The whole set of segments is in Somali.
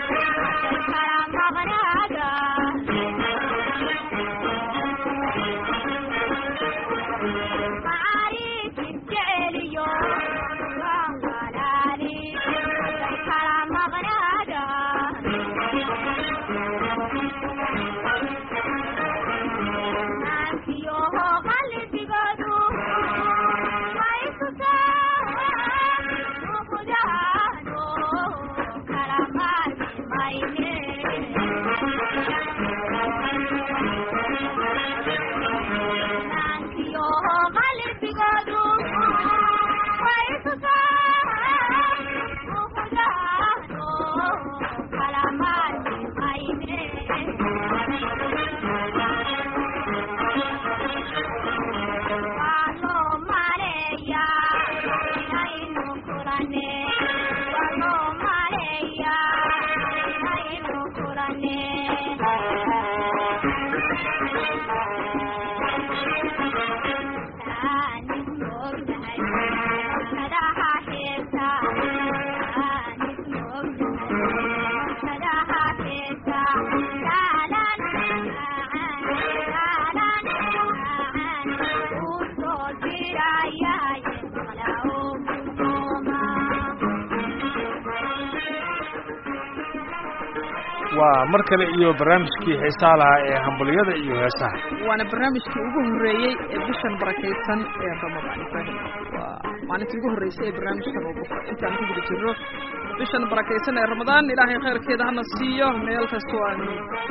waa mar kale iyo barnaamijkii xiisaa lahaa ee hambaliyada iyo heesaha waana barnaamijkii ugu horreeyey ee bishan barakaysan ee ramadaan ibraahim waa maalintii ugu horreysay ee barnaamijkan uu buxo intaan ku guda jirno bishan barakaysan ee ramadaan ilaahay khayrkeeda hana siiyo meel kastoo aanu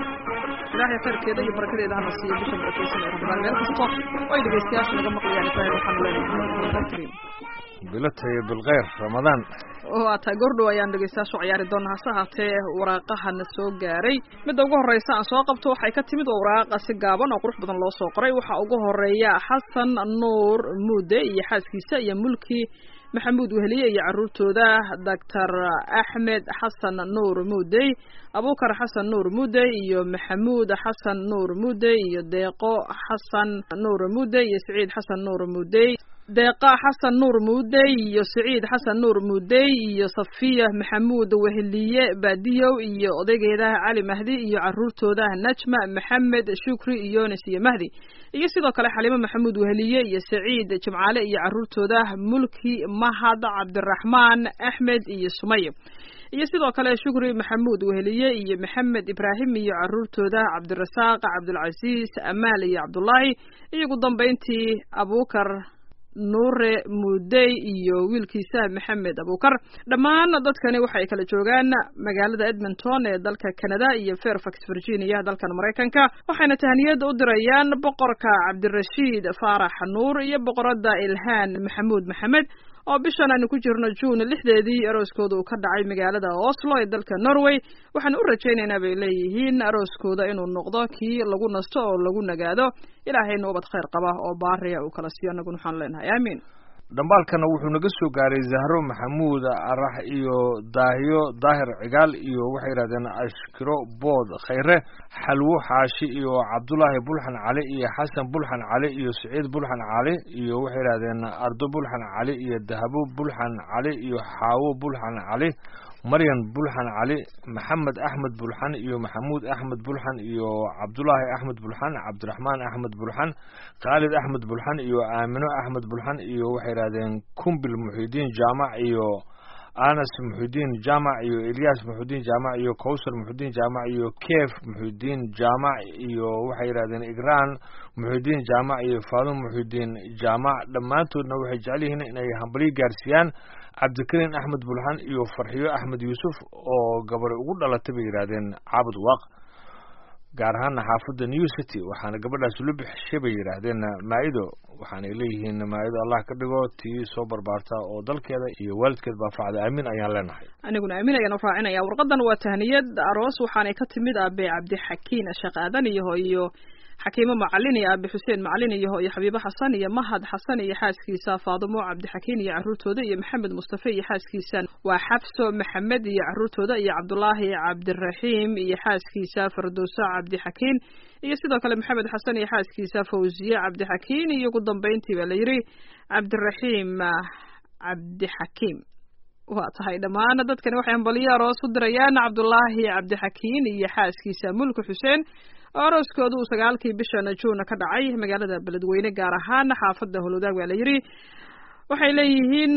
ilaahay khayrkeeda iyo barakadeeda hana siiyo bishan barakaysan ee ramadaan meel kasto oo ay dhegeystayaasha naga maqlayaan ibraahim waxaanu leenahay bilatay bilkhayr ramadaan waa tahay gordhow ayaan dhegeystayaashu ciyaari doona hase haatee waraaqahana soo gaaray midda ugu horreysa aan soo qabto waxay ka timid waa waraaqa si gaaban oo qurux badan loo soo qoray waxaa ugu horeeya xasan nuur muude iyo xaaskiisa iyo mulki maxamuud weheliye iyo caruurtooda doctor axmed xasan nuur muudey abukar xasan nuur muudey iyo maxamuud xasan nuur muudey iyo deeqo xasan nuur muudey iyo siciid xasan nuur muudey deeqa xasan nuur muudey iyo siciid xasan nuur muudey iyo safiya maxamuud weheliye baadiyow iyo odaygeeda cali mahdi iyo caruurtooda najma maxamed shukri yonis iyo mahdi iyo sidoo kale xaliimo maxamuud weheliye iyo saciid jimcaale iyo caruurtooda mulki mahad cabdiraxmaan axmed iyo sumay iyo sidoo kale shukri maxamuud weheliye iyo maxamed ibraahim iyo caruurtooda cabdirasaaq cabdulcasiis amaal iyo cabdullaahi iyo ugu dambeyntii abukar nuure muudey iyo wiilkiisa maxamed abukar dhammaan dadkani waxay kala joogaan magaalada edmonton ee dalka canada iyo fairfax virginia dalkan maraykanka waxayna tahniyada u dirayaan boqorka cabdirashiid faarax nuur iyo boqorada ilhaan maxamuud maxamed oo bishan aanu ku jirno juun lixdeedii arooskooda uu ka dhacay magaalada oslo ee dalka norway waxaan u rajaynaynaa bay leeyihiin arooskooda inuu noqdo kii lagu nasto oo lagu nagaado ilaahayna ubad khayr qaba oo baariya uu kala siiyo annaguna waxaan leenahay aamiin dhambaalkana wuxuu naga soo gaaray zahro maxamuud arax iyo daahiyo daahir cigaal iyo waxay yidhahdeen ashkiro bood khayre xalwo xaashi iyo cabdulaahi bulxan cali iyo xasan bulxan cali iyo siciid bulxan cali iyo waxay yidhahdeen ardo bulxan cali iyo dahabo bulxan cali iyo xaawo bulxan cali maryan bulxan cali maxamed axmed bulxan iyo maxamuud axmed bulxan iyo cabdulaahi axmed bulxan cabdiraxmaan axmed bulxan khaalid axmed bulxan iyo aamino axmed bulxan iyo waxay yidhahdeen kumbil muxidiin jaamac iyo anas muxidiin jaamac iyo elyaas muxidiin jaamac iyo kowsar muxidiin jaamac iyo keef muxidiin jaamac iyo waxay yidhahdeen igraan muxidiin jaamac iyo faadun muxidiin jaamac dhammaantoodna waxay jecel yihiin inay hambalyo gaarsiiyaan cabdikariin axmed bulxan iyo farxiyo axmed yuusuf oo gabadhi ugu dhalatay bay yidhaahdeen caabud waaq gaar ahaana xaafadda new city waxaana gabadhaas lo bixishay bay yidhaahdeen maa'ido waxaanay leeyihiin maa'ido allah ka dhigo tii soo barbaarta oo dalkeeda iyo waalidkeed baa facda aamin ayaan leenahay aniguna aamin ayaan u raacinaya warqadan waa tahniyad aroos waxaanay ka timid aabe cabdixakiin sheekh aadan iyo iyo xakiimo macalin iyo aabe xuseen macalin iyo iyo xabiibo xasan iyo mahad xasan iyo xaaskiisa faadumo cabdixakiin iyo caruurtooda iyo maxamed mustafe iyo xaaskiisa waa xabso maxamed iyo caruurtooda iyo cabdulaahi cabdiraxiim iyo xaaskiisa fardowso cabdixakiin iyo sidoo kale maxamed xasan iyo xaaskiisa fawziye cabdixakiin iyo ugu dambeyntii baa la yidhi cabdiraxiim cabdixakiim waa tahay dhammaan dadkani waxay hambaliyo aroos u dirayaan cabdulaahi cabdixakiin iyo xaaskiisa mulki xuseen oo arooskooda uu sagaalkii bishan juuna ka dhacay magaalada beledweyne gaar ahaan xaafadda holwadaag waa la yidhi waxay leeyihiin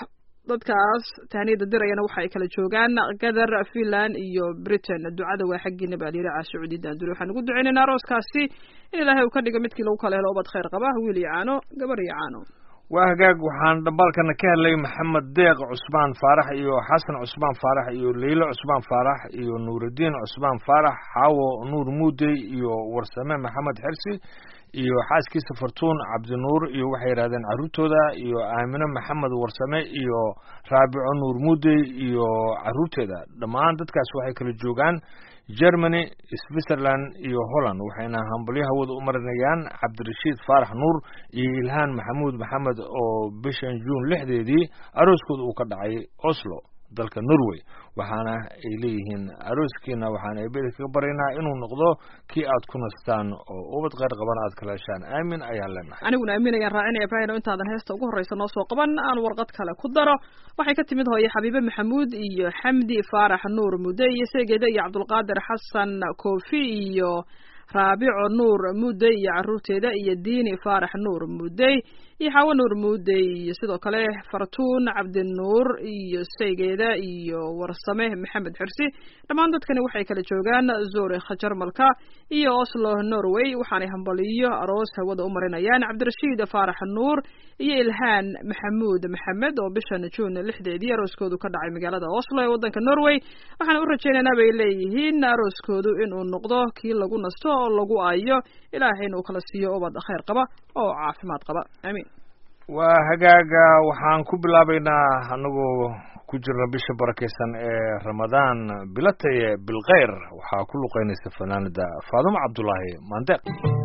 dadkaas tahniyada dirayana waxa ay kala joogaan gadar finland iyo britain ducada waa xaggiina baa layidhi caasucudi daanduri waxaan ugu duceynaynaa arooskaasi in ilaahay uu ka dhigo midkii lagu kala helo ubad khayr qaba wiil iyo caano gabar iyo caano waa hagaag waxaan dhambaalkana ka helay maxamed deeq cusmaan faarax iyo xasan cusmaan faarax iyo leylo cusmaan faarax iyo nuurudiin cusmaan faarax xaawo nuur muudey iyo warsame maxamed xersi iyo xaaskiisa fartuun cabdinuur iyo waxay yidhahdeen carruurtooda iyo aamino maxamed warsame iyo raabico nuur muudey iyo carruurteeda dhammaan dadkaas waxay kala joogaan germany switzerland iyo holland waxayna hambalyo hawada u marinayaan cabdirashiid faarax nuur iyo ilhaan maxamuud maxamed oo bishan juun lixdeedii arooskooda uu ka dhacay oslo dalka norway waxaana ay leeyihiin arooskiina waxaan eebeda kaga baryaynaa inuu noqdo kii aad ku nastaan oo ubad kheyr qaban aad kala heshaan aamin ayaan leenahay aniguna aamin ayaan raacinaya ibrahim oo intaadan heesta ugu horreysa noo soo qaban aan warqad kale ku daro waxay ka timid hooye xabiibe maxamuud iyo xamdi faarax nuur mudde iyo seegeeda iyo cabdulqaadir xasan koofi iyo raabico nuur mudey iyo carruurteeda iyo diini faarax nuur mudey iyo xaawo nuur mudey iyo sidoo kale fartuun cabdinuur iyo saygeeda iyo warsame maxamed xirsi dhammaan dadkani waxay kala joogaan zurikh jarmalka iyo oslo norway waxaanay hambaliyo aroos hawada u marinayaan cabdirashiid faarax nuur iyo ilhaan maxamuud maxamed oo bishan juun lixdeedii arooskoodu ka dhacay magaalada oslo ee waddanka norway waxaan u rajaynaynaa bay leeyihiin arooskoodu inuu noqdo kii lagu nasto oo lagu aayo ilaahayna uu kala siiyo ubad khayr qaba oo caafimaad qaba aamiin waa hagaaga waxaan ku bilaabaynaa anagoo ku jirna bisha barakaysan ee ramadaan bilataye bilkhayr waxaa ku luqeynaysa fanaanada faadumo cabdulaahi maandeeq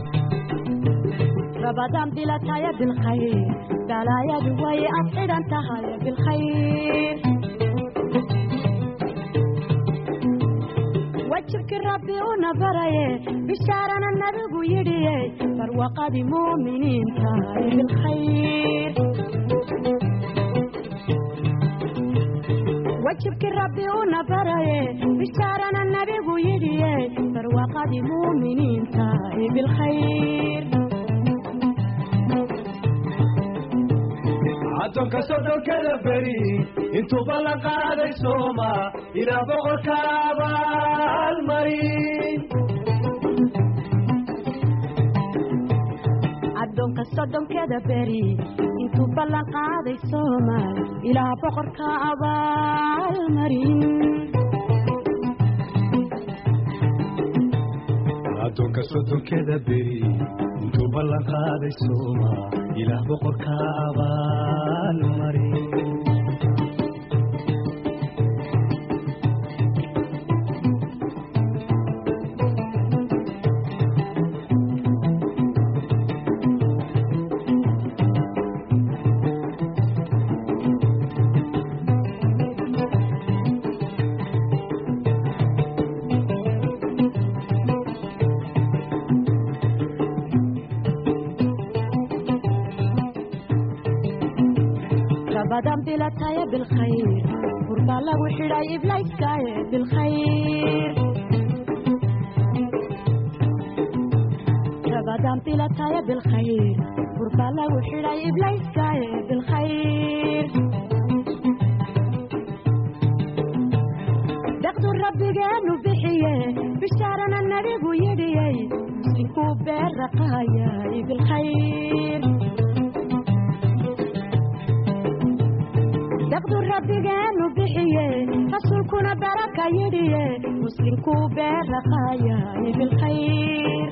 رمضان بلا تايا بالخير بلايا دوي أصعد أنت هاي بالخير وجهك ربي ونبري بشارنا النبي يدي فروقة مؤمنين تاي بالخير وجهك ربي ونبري بشارنا النبي يدي فروقة مؤمنين تاي بالخير addoonka sodhonkada beri intuu ballan qaaday sooma ilaa boqorka abaalmarin addoonka soddonkeeda beri intuu ballan qaaday soomaal ilaa boqorka abaalmarin addoonka soddonkeda beri intuu ballan qaaday sooma ilaah boqorka abaalmarin رمضان بلا تايا بالخير قربا لو حراي بلايسكاي بالخير رمضان بلا تايا بالخير قربا لو حراي بلايسكاي بالخير دقدو ربي قالوا بحيه بشارنا النبي ويدي مسلكوا بالرقايا بالخير daqdu rabbigeenu bixiye rasuulkuna baraka yidhiye muslimkuu beeraqaayay bilkhayr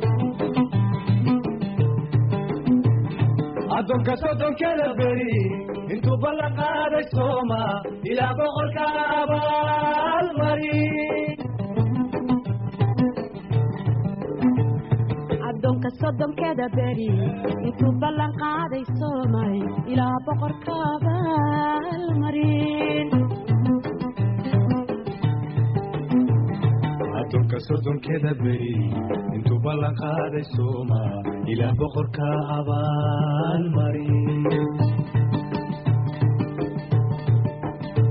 addoonka soddonkeda beri intuu ballan qaaday sooma ilaa boqorka abaalmarin addoonka soddonkeeda beri intuu ballan qaaday soomay ilaa boqorka abaalmarin addoonka soddonkeda beri intuu ballan qaaday sooma ilaah boqorka abaalmarin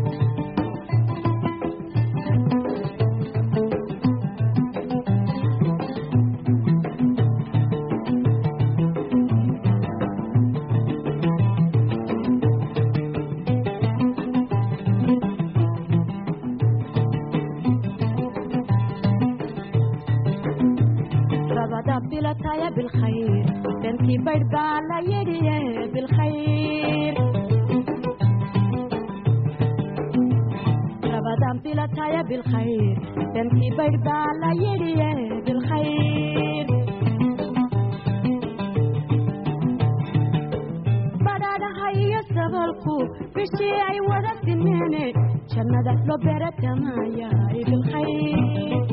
bilataya bilkhayr dantii baydh baa la yidhiye bilkhayr rabadan bilataya bilkhayr dantii baydh baa la yidhiye bilkhayr badhaadhaha iyo sabalku bishii ay wada simeene jannada loo beeratamaya bilkhayr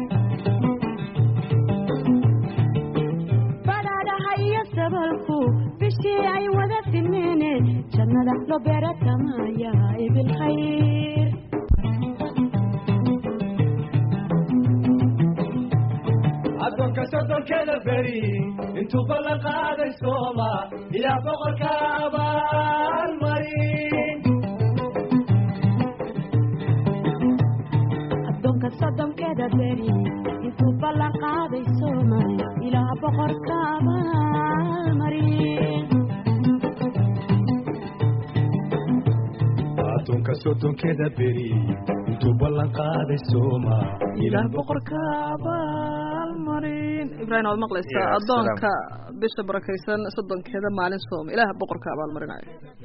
badhaadhaha iyo sabalku bishii ay wada simeene jannada loo beeratamaya bilkhayr addoonka soddonkeeda beri intuu ballan qaaday sooma ilaa boqorka abaalmarin addoonka soddonkeeda beri intuu ballan qaaday soomaal ilaa boqorka abaalmarin addoonka soddonkeeda beri intuu ballan qaaday sooma ilaah boqorka abaalmarin ibraahim waad maqlaysaa Ya, addoonka bisha barakaysan soddonkeeda maalin sooma ilaah boqorka abaalmarinayo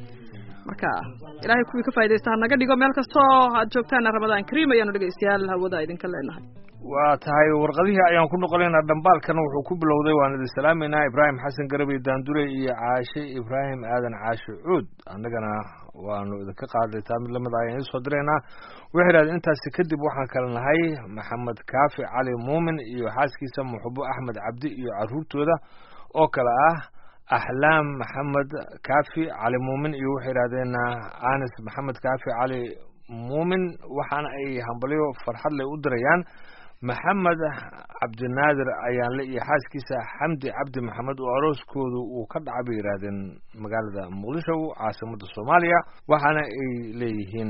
marka ilaahay kuwii ka faa'idaysta ha naga dhigo meel kastoo aad joogtaan ramadaan kariim ayaanu dhegaystayaal hawada idinka leenahay waa tahay warqadihii ayaan ku noqonaynaa dhambaalkana wuxuu ku bilowday waan idin salaameynaa ibraahim xasan garabey daandure iyo caashe ibraahim aadan caashe cuud annagana waanu idinka qaaday taa mid lamid ayaan idiin soo diraynaa waxay idhahdeen intaasi kadib waxaan kale nahay maxamed kaafi cali muumin iyo xaaskiisa muxubo axmed cabdi iyo caruurtooda oo kale ah axlaam maxamed kaafi cali muumin iyo waxay idhahdeen anis maxamed kaafi cali muumin waxaana ay hambalyo farxad leh u dirayaan maxamed cabdinaadir ayaanle iyo xaaskiisa xamdi cabdi maxamed oo arooskoodu uu ka dhacay bay yidhaahdeen magaalada muqdisho caasimada soomaaliya waxaana ay leeyihiin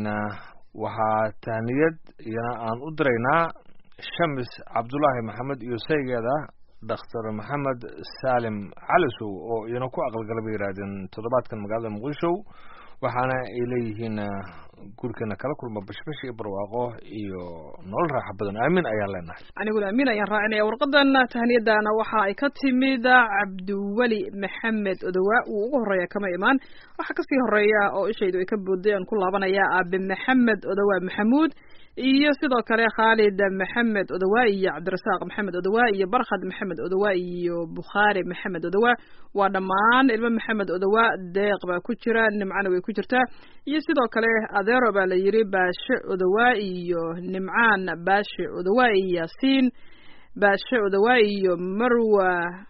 waxaa tahniyad iyana aan u diraynaa shamis cabdulaahi maxamed iyo saygeeda dhakhtar maxamed saalim calisow oo iyana ku aqalgala bay yidhaahdeen toddobaadkan magaalada muqdisho waxaana ay leeyihiin gurikeena kala kulma bashbash iyo barwaaqo iyo nolol raaxa badan aamin ayaan leenahay aniguna amiin ayaan raacinaya warqadan tahniyadana waxa ay ka timid cabdiweli maxamed odowa uu ugu horeeya kama imaan waxaa kasii horeeya oo ishaydu ay ka booday aan ku laabanaya aabe maxamed odowa maxamuud iyo sidoo kale khaalid maxamed odowa iyo cabdirasaaq maxamed odowa iyo barkhad maxamed odowa iyo bukhaari maxamed odowa waa dhammaan ilmo maxamed odowa deeq baa ku jira nimcana way ku jirtaa iyo sidoo kale adeero baa la yidhi baashe odowa iyo nimcaan baashe odowa iyo yaasiin baashe odowa iyo marwa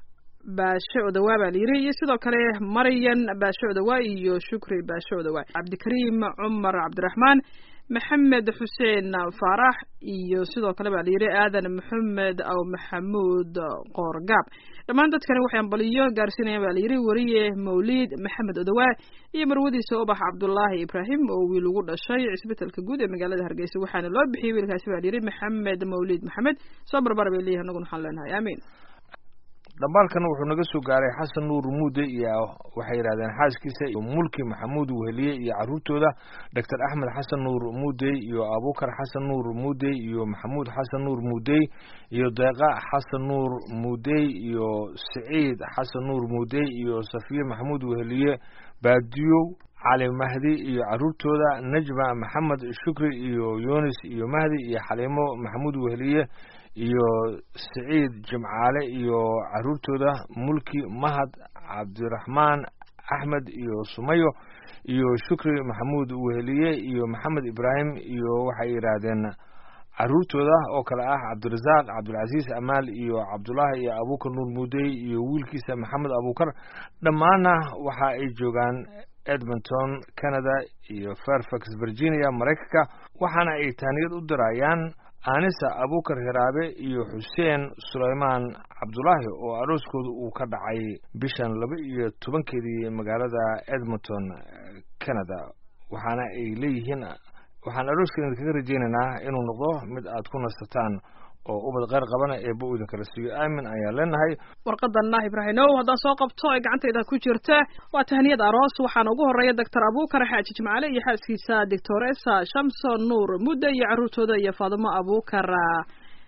baashe odowa baa la yidhi iyo sidoo kale maryan baashe odowa iyo shukri baashe odowa cabdikariim cumar cabdiraxmaan maxamed xuseen faarax iyo sidoo kale baa la yidhi aadan maxamed aw maxamuud qoorgaab dhammaan dadkani waxay ambaliyo gaarsiinayaan baa la yidhi weriye mawliid maxamed odowa iyo marwadiisa ubax cabdulaahi ibraahim oo wiil ugu dhashay cisbitalka guud ee magaalada hargeysa waxaana loo bixiyey wiilkaasi baa la yidhi maxamed mawliid maxamed soo barbar bay leeyihin annaguna waxaan leenahay aamiin dhambaalkana wuxuu naga soo gaaray xasan nuur muude iyo waxay yidhahdeen xaaskiisa iyo mulki maxamuud weheliye iyo caruurtooda doctor axmed xasan nuur muudey iyo abukar xasan nuur muudey iyo maxamuud xasan nuur muudey iyo deeqa xasan nuur muudey iyo siciid xasan nuur muudey iyo safiye maxamuud weheliye baadiyow cali mahdi iyo caruurtooda najma maxamed shukri iyo yunis iyo mahdi iyo xaliimo maxamuud weheliye iyo siciid jimcaale iyo caruurtooda mulki mahad cabdiraxmaan axmed iyo sumayo iyo shukri maxamuud weheliye iyo maxamed ibraahim iyo waxay yidhaahdeen caruurtooda oo kale ah cabdirasaaq cabdilcasiis amaal iyo cabdulaahi iyo abukar nuur muudey iyo wiilkiisa maxamed abukar dhammaanna waxa ay joogaan edmonton canada iyo fairfax virginia maraykanka waxaana ay taaniyad u dirayaan anisa abukar hiraabe iyo xuseen sulaymaan cabdulaahi oo arooskooda uu ka dhacay bishan laba iyo tobankeedii magaalada edmonton canada waxaana ay leeyihiin waxaan arooskeena idinkaga rajeynaynaa inuu noqdo mid aad ku nasataan oo ubad qeyr qabana eeba uu idinkala siiyo aamin ayaan leenahay warqadana ibraahimow haddaan soo qabto ee gacantayda ku jirta waa tahniyad aroos waxaana ugu horeeya doctor abukar xaaji jimcaale iyo xaaskiisa doctoresa shamson nuur mudde iyo caruurtooda iyo faadimo abukar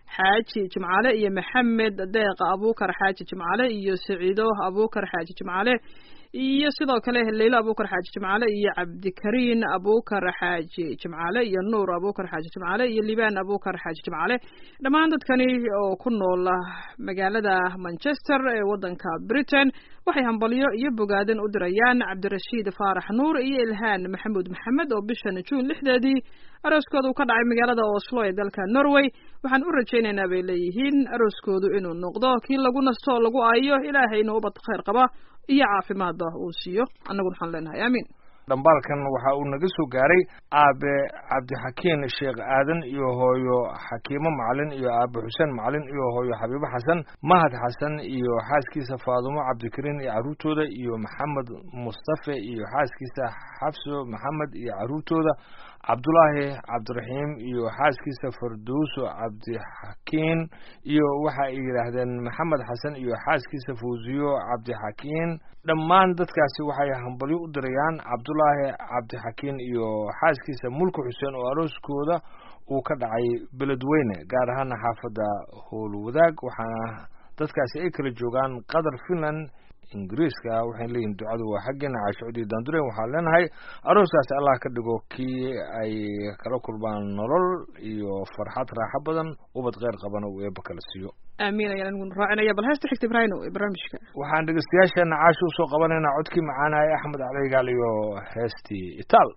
xaaji jimcaale iyo maxamed deeq abuukar xaaji jimcaale iyo saciido abuukar xaaji jimcaale iyo sidoo kale leylo abuukar xaaji jimcaale iyo cabdikariin abuukar xaaji jimcaale iyo nuur abuukar xaaji jimcaale iyo libaan abuukar xaaji jimcaale dhammaan dadkani oo ku nool magaalada manchester ee waddanka britain waxay hambalyo iyo bogaadin u dirayaan cabdirashiid faarax nuur iyo ilhaan maxamuud maxamed oo bishan juun lixdeedii arooskooda uu ka dhacay magaalada oslo ee dalka norway waxaan u rajaynaynaa bay leeyihiin arooskoodu inuu noqdo kii lagu nasto oo lagu aayo ilaahayna ubad khayr qaba iyo caafimaadba uu siiyo annaguna waxaan leenahay aamiin dhambaalkan waxa uu naga soo gaaray aabe cabdixakiin sheekh aadan iyo hooyo xakiimo macalin iyo aabe xuseen macalin iyo hooyo xabiibo xasan mahad xasan iyo xaaskiisa faadumo cabdikariin iyo carruurtooda iyo maxamed mustafe iyo xaaskiisa xabso maxamed iyo carruurtooda cabdulaahi cabdiraxiim iyo xaaskiisa fardowso cabdixakiin iyo waxa ay yidhaahdeen maxamed xasan iyo xaaskiisa fawsiyo cabdixakiin dhammaan dadkaasi waxay hambalyo u dirayaan cabdulaahi cabdixakiin iyo xaaskiisa mulki xuseen oo arooskooda uu ka dhacay beledweyne gaar ahaana xaafadda howlwadaag waxaana dadkaasi ay kala joogaan qatar finland ingiriiska waxay leeyihin ducadu waa xaggeena caashicudii daanduren waxaan leenahay arooskaasi allah ka dhigo kii ay kala kulmaan nolol iyo farxad raaxo badan ubad kheyr qabana uu eeba kala siiyo aamiin ayaan aniguna raacinaya bal heesta xigta ibraahino ee barnaamijka waxaan dhegeystayaasheena caashi usoo qabanaynaa codkii macaanaya axmed caleygaal iyo heestii itaal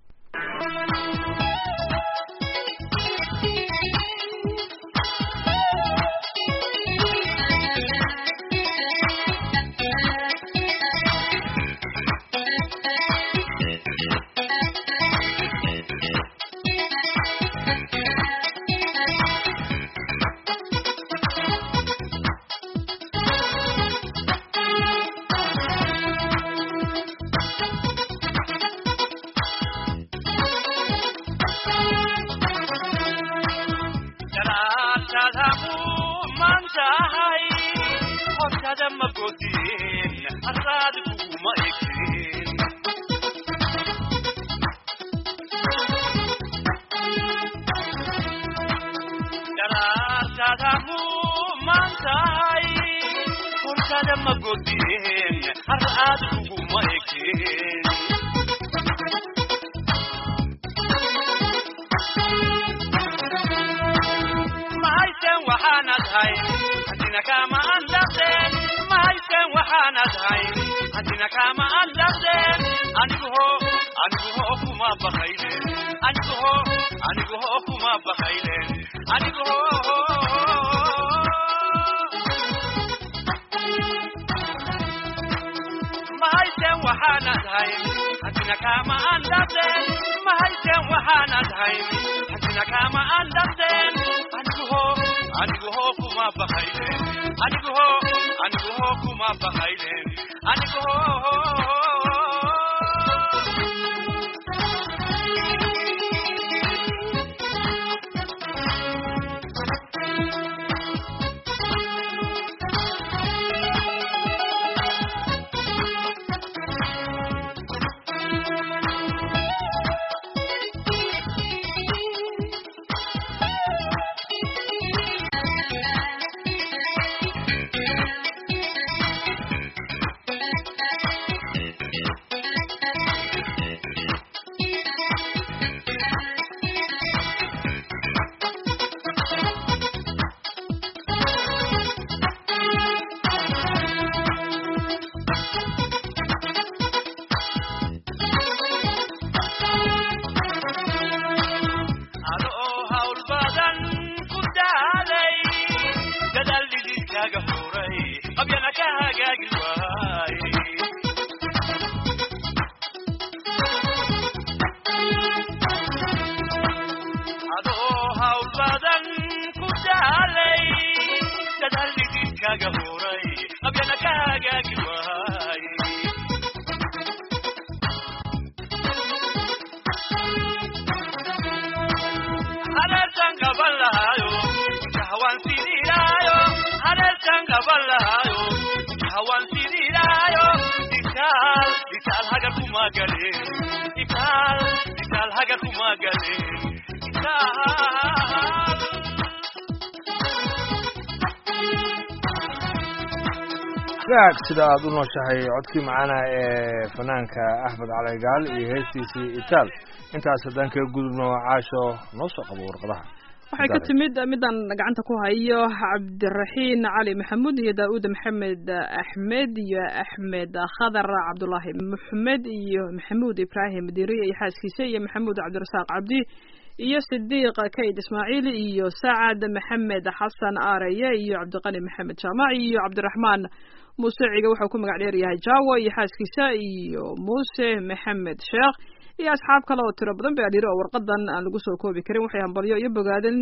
hagaag sida aada u nooshahay codkii macaana ee fanaanka axmed caligaal iyo heestiisii itaal intaas haddaan kaga gudubno caasho noo soo qabo warqadaha waxay ka timid midaan gacanta ku hayo cabdiraxiin cali maxamuud iyo daauud maxamed axmed iyo axmed khadar cabdulaahi maxmed iyo maxamuud ibraahim diriye iyo xaaskiisa iyo maxamuud cabdirasaaq cabdi iyo sidiiq kayd ismaaciil iyo sacad maxamed xasan aareye iyo cabdiqani maxamed jaamac iyo cabdiraxmaan muuse ciga wuxuu ku magac dheer yahay jawo iyo xaaskiisa iyo muuse maxamed sheekh iyo asxaab kale oo tiro badan ba adhiri oo warqadan aan lagu soo koobi karin waxay hambalyo iyo bogaadin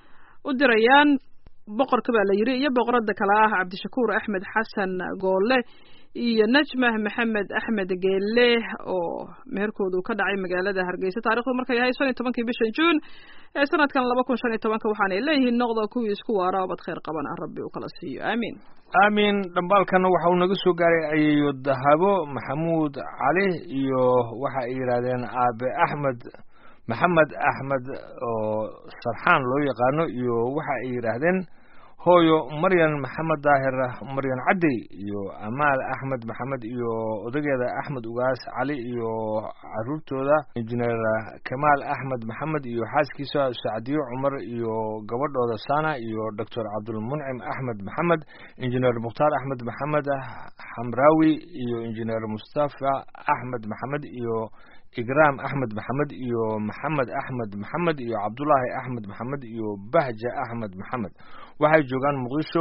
u dirayaan boqorka baa la yiri iyo boqorada kale ah cabdishakuur axmed xasan goole iyo najmah maxamed axmed geele oo meherkoodu ka dhacay magaalada hargeysa taarikhdu markay ahay shan iyo tobankii bishan juun ee sanadkan laba kun shan iyo tobanka waxaanay leeyihiin noqda kuwii isku waara obad khayr qaban ah rabbi uu kala siiyo aamiin aamin dhambaalkana waxa uu naga soo gaaray ayeeyo dahabo maxamuud cali iyo waxa ay yidhaahdeen aabe axmed maxamed axmed oo sarxaan loo yaqaano iyo waxa ay yidhaahdeen hooyo maryan maxamed daahir maryan cadey iyo amaal axmed maxamed iyo odageeda axmed ugaas cali iyo caruurtooda injineer kamaal axmed maxamed iyo xaaskiisa sacdiyo cumar iyo gabadhooda sana iyo doctor cabdulmuncim axmed maxamed injineer mukhtaar axmed maxamed xamraawi iyo injineer mustafa axmed maxamed iyo igraam axmed maxamed iyo maxamed axmed maxamed iyo cabdulaahi axmed maxamed iyo bahja axmed maxamed waxay joogaan muqdisho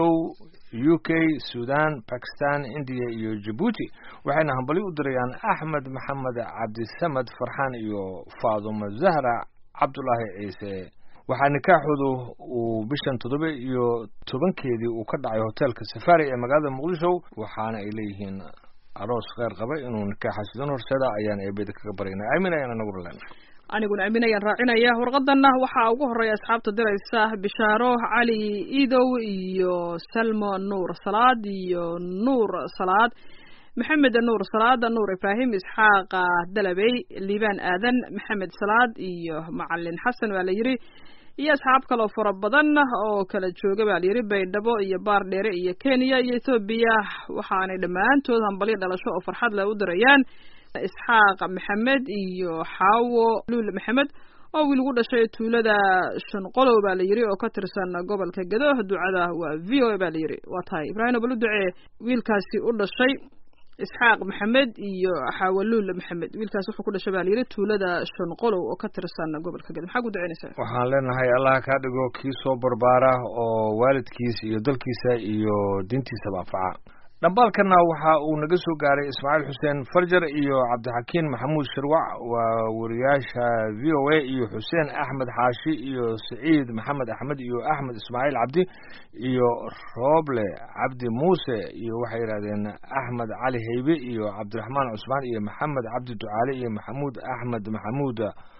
u k sudan bakistan indiya iyo jabuuti waxayna hambali u dirayaan axmed maxamed cabdisamed farxaan iyo faaduma zahra cabdulaahi ciise waxaa nikaaxoodu uu bishan toddoba iyo tobankeedii uu ka dhacay hoteelka safari ee magaalada muqdisho waxaana ay leeyihiin aroos kheyr qaba inuu nikaaxa sidan horseeda ayaan eebeda kaga baraynaa aamin ayaan anaguna leenahay aniguna aamin ayaan raacinaya warqadanna waxaa ugu horeeya asxaabta diraysa bishaaro cali idow iyo salmo nuur salaad iyo nuur salaad maxamed nuur salaad nuur ibraahim isxaaqa dalabey liibaan aadan maxamed salaad iyo macalin xasan waa la yiri iyo asxaab kaloo fara badan oo kala jooga baa layidhi baydhabo iyo baardheere iyo kenya iyo ethoobiya waxaanay dhammaantood hambalyo dhalasho oo farxad leh u dirayaan isxaaq maxamed iyo xaawo luul maxamed oo wiil ugu dhashay tuulada shanqolow baa la yidhi oo ka tirsan gobolka gedo ducada waa v o a baa la yidhi waa tahay ibraahim balu ducee wiilkaasi u dhashay isxaaq maxamed iyo xaawaluul maxamed wiilkaas wuxuu ku dhashay baa layidhi tuulada shanqolow oo ka tirsan gobolka gedo maxaa ku duceynaysaa waxaan leenahay allah kaa dhigo kii soo barbaara oo waalidkiisa iyo dalkiisa iyo diintiisaba anfaca dhambaalkana waxa uu naga soo gaaray ismaaciil xuseen farjar iyo cabdixakiin maxamuud shirwac waa wariyaasha v o a iyo xuseen axmed xaashi iyo saciid maxamed axmed iyo axmed ismaaciil cabdi iyo rooble cabdi muuse iyo waxay yidhahdeen axmed cali heybe iyo cabdiraxmaan cusmaan iyo maxamed cabdi ducaale iyo maxamuud axmed maxamuud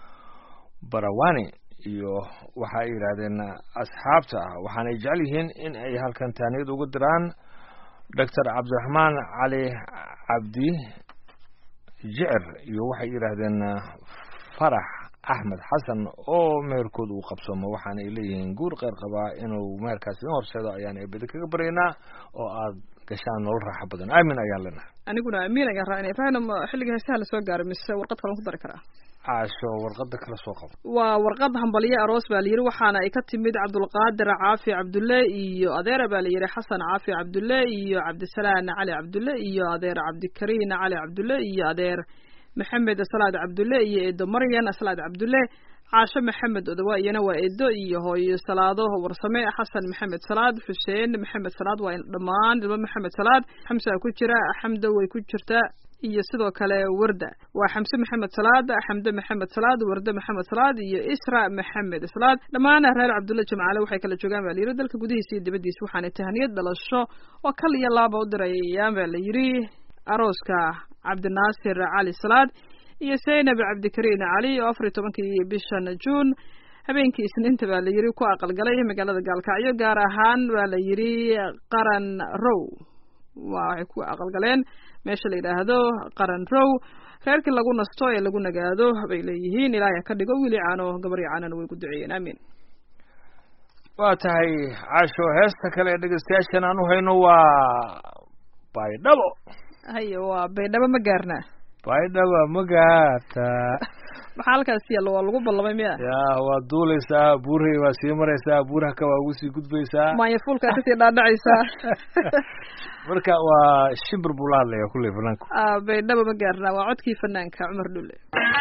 barawani iyo waxa ay yidhaahdeen asxaabta waxaanay jecel yihiin in ay halkan taaniyad uga diraan doctor cabdiraxmaan cali cabdi jicir iyo waxay yidhaahdeen farax axmed xasan oo meherkooda uu qabsoomo waxaana ay leeyihiin guur qeyr qabaa inuu meherkaas idin horseedo ayaan eebeda kaga baryaynaa oo aad gashaan nolol raaxo badan aamin ayaan leenahay aniguna amiin ayaan raacinaya ibraahim xilliga heesaha lasoo gaaray mise warqad kalan ku dari karaa caasho warqada kala soo qabo waa warqad hambalyo aroos baa layidhi waxaana ay ka timid cabdulqaadir caafi cabdulle iyo adeera baa layidhi xasan caafi cabdulle iyo cabdisalaan cali cabdulle iyo adeer cabdikariin cali cabdulle iyo adeer maxamed salaad cabdulle iyo eedo maryan salaad cabdulle caasho maxamed odawa iyana waa eedo iyo hooyo salaado warsame xasan maxamed salaad xuseen maxamed salaad waa dhammaan ilmo maxamed salaad xamsa ku jira xamdo way ku jirtaa iyo sidoo kale warda waa xamse maxamed salaad xamde maxamed salaad warde maxamed salaad iyo isra maxamed salaad dhammaan reer cabdulle jimcaale waxay kala joogaan baa layidhi dalka gudihiisa iyo dibaddiisa waxaanay tahaniyad dhalasho oo kal iyo laaba u dirayaan baa la yidhi arooska cabdinaasir cali salaad iyo zaynab cabdikariin cali oo afar iyo tobankii bishan juun habeenkii isniinta baa la yidhi ku aqalgalay magaalada gaalkacyo gaar ahaan baa la yidhi qaran row waa waxay ku aqalgaleen meesha la yidhaahdo qaran row reerkii lagu nasto ee lagu nagaado bay leeyihiin ilaahay ka dhigo wiili caano gabar iyo caanona way ku duceeyeen aamin waa tahay caasho heesta kale ee dhegeystayaashan aan u hayno waa baydhabo haye waa baydhabo ma gaarnaa baydhabo ma gaarta maxaa halkaas yaalla waa lagu ballamay miya ya waa duulaysaa buurhay waa sii maraysaa buuraha ka waa ugu sii gudbaysaa maanyafuulkaa kasii dhaadhacaysaa marka waa shimbir buu la hadlaya kulley fanaanku Ah, baydhabo ma gaarnaa waa codkii fanaanka cumar dhulle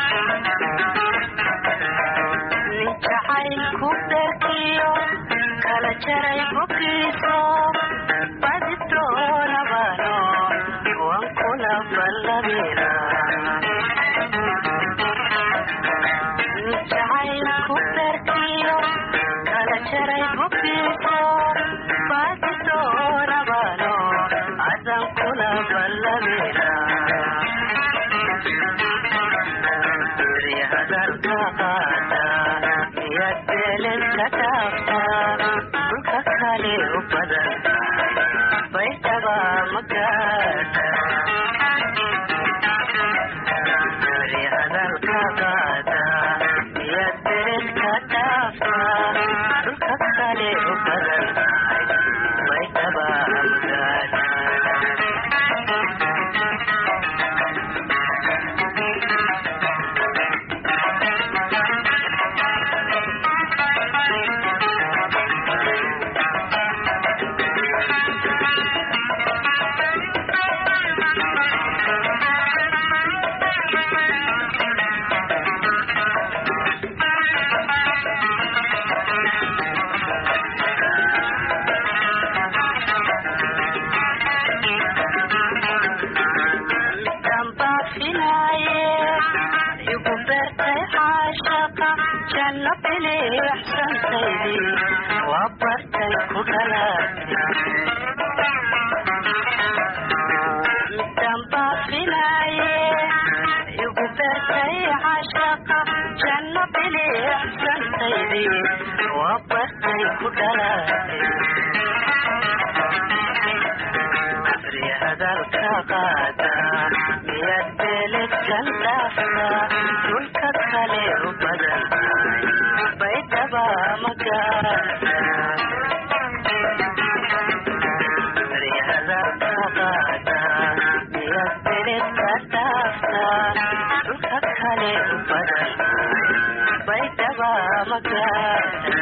jacaylku dherkiyo kala jaray bukiiso badi doonabano wan kula ballabina jacaylku dherkiyo kala jaray bukiiso badi doonabano adan kula ballabina hadalka qaata miyaad beeledka dhaafta dhulka kale u badan baydhaba ma gaadha hadalka qaata miyaad beeledka dhaafta dhulka kale u badan baydhaba ma gaadha dambaafinaaye igu beertay caashaqa janno bilixsantaydii waa bartay ku dhalaatay dambaafinaaye igu beertay caashaqa janno bilixsantaydii waa bartay ku dhalaatay hadalka qaata miyaad beeledkan dhaafta dhulka kale u badan baydhaba ma gaarta hadalka qaata miyaad beeledka dhaafta dhulka kale u badan baydhaba ma gaarta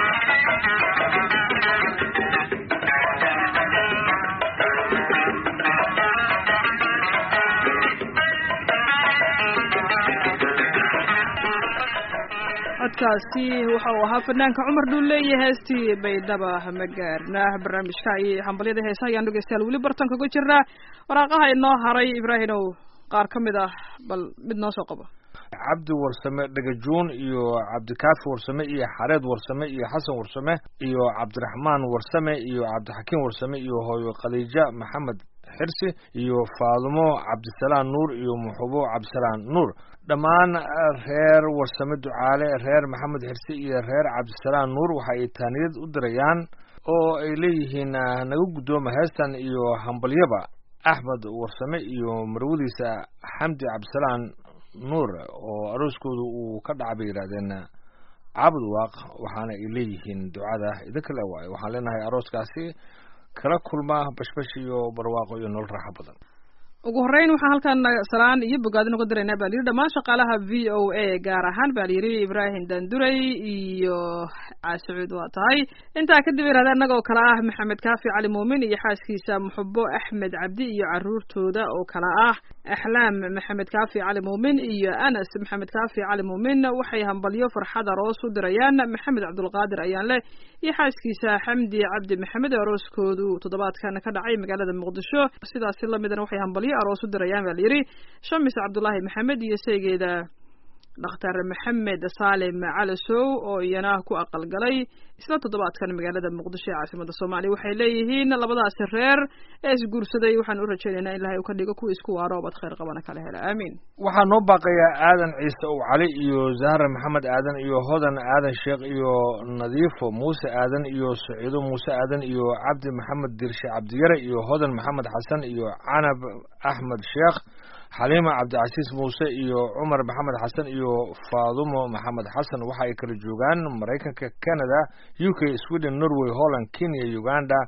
codkaasi waxa uu ahaa fanaanka cumar dhulle iyo heestii baydhaba ma gaarna barnaamijka iyo hambalyada heesaha ayaan dhegeystayaal weli bartan kaga jirnaa waraaqaha inoo haray ibraahimow qaar ka mid ah bal mid noo soo qabo cabdi warsame dhagajuun iyo cabdikaafi warsame iyo xareed warsame iyo xasan warsame iyo cabdiraxmaan warsame iyo cabdixakiim warsame iyo hooyo khadiija maxamed xirsi iyo faadumo cabdisalaan nuur iyo muxubo cabdisalaan nuur dhammaan reer warsame ducaale reer maxamed xirsi iyo reer cabdisalaan nuur waxa ay taaniyad u dirayaan oo ay leeyihiin ah, naga guddooma heestan iyo hambalyaba axmed warsame iyo marwadiisa xamdi cabdisalaan nuur oo arooskooda uu ka dhaca bay yidhahdeen cabud waaq waxaana ay leeyihiin ducada idinka le waayo waxaan leenahay arooskaasi kala kulma bashbash iyo barwaaqo iyo nolol raaxo badan ugu horreyn waxaan halkan salaan iyo bogaadin uga diraynaa baa layidhi dhammaan shaqaalaha v o a gaar ahaan baa layidhi ibraahim danduray iyo caasicuud waa tahay intaa kadib yidhahda annagoo kale ah maxamed kaafi cali muumin iyo xaaskiisa muxubo axmed cabdi iyo caruurtooda oo kale ah axlaam maxamed kaafi cali muumin iyo anas maxamed kaafi cali muumin waxay hambalyo farxad aroos u dirayaan maxamed cabdulqaadir ayaan leh iyo xaaskiisa xamdi cabdi maxamed oo arooskoodu toddobaadkan ka dhacay magaalada muqdisho sidaasi lamidana waxay hambalyo aroos u dirayaan baa layidhi shamis cabdulaahi maxamed iyo saygeeda dhakhtar maxamed saalim calasow oo iyana ku aqalgalay isla toddobaadkan magaalada muqdisho ee caasimada soomaaliya waxay leeyihiin labadaasi reer ee isguursaday waxaan u rajaynaynaa in ilahay uu ka dhigo kuwa isku waaro obad khayr qabana kala hela aamiin waxaa noo baaqayaa aadan ciise ow cali iyo zahra maxamed aadan iyo hodan aadan sheekh iyo nadiifo muuse aadan iyo saciido muuse aadan iyo cabdi maxamed dirshe cabdiyare iyo hodan maxamed xasan iyo canab axmed sheekh xaliima cabdicasiis muuse iyo cumar maxamed xasan iyo faadumo maxamed xasan waxa ay kala joogaan maraykanka canada u k sweden norway holland kenya uganda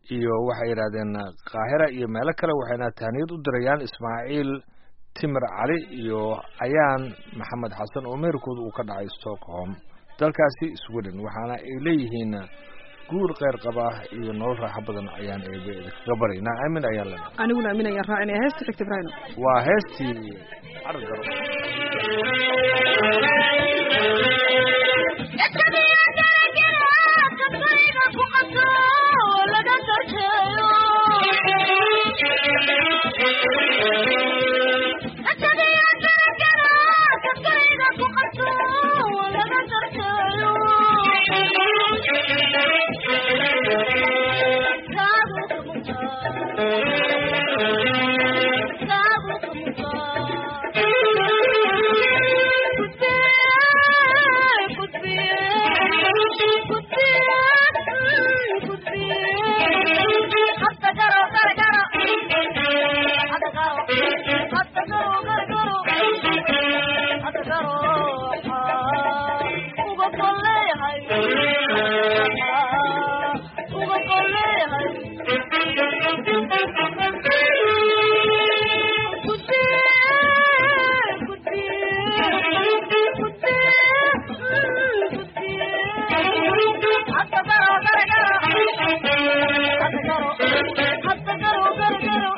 iyo waxay yidhahdeen qaahira iyo meelo kale waxayna tahniyad u dirayaan ismaaciil timir cali iyo ayaan maxamed xasan oo meerkooda uu ka dhacay stockholm dalkaasi sweden waxaana ay leeyihiin guur kheyr qaba iyo nolol raaxo badan ayaan eebe kaga baraynaa aamin ayaan lena aniguna aamin ayaan raacinaya heesta xigta ibraahim waa heestii cargaro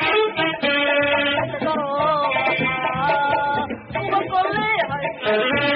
Thank you.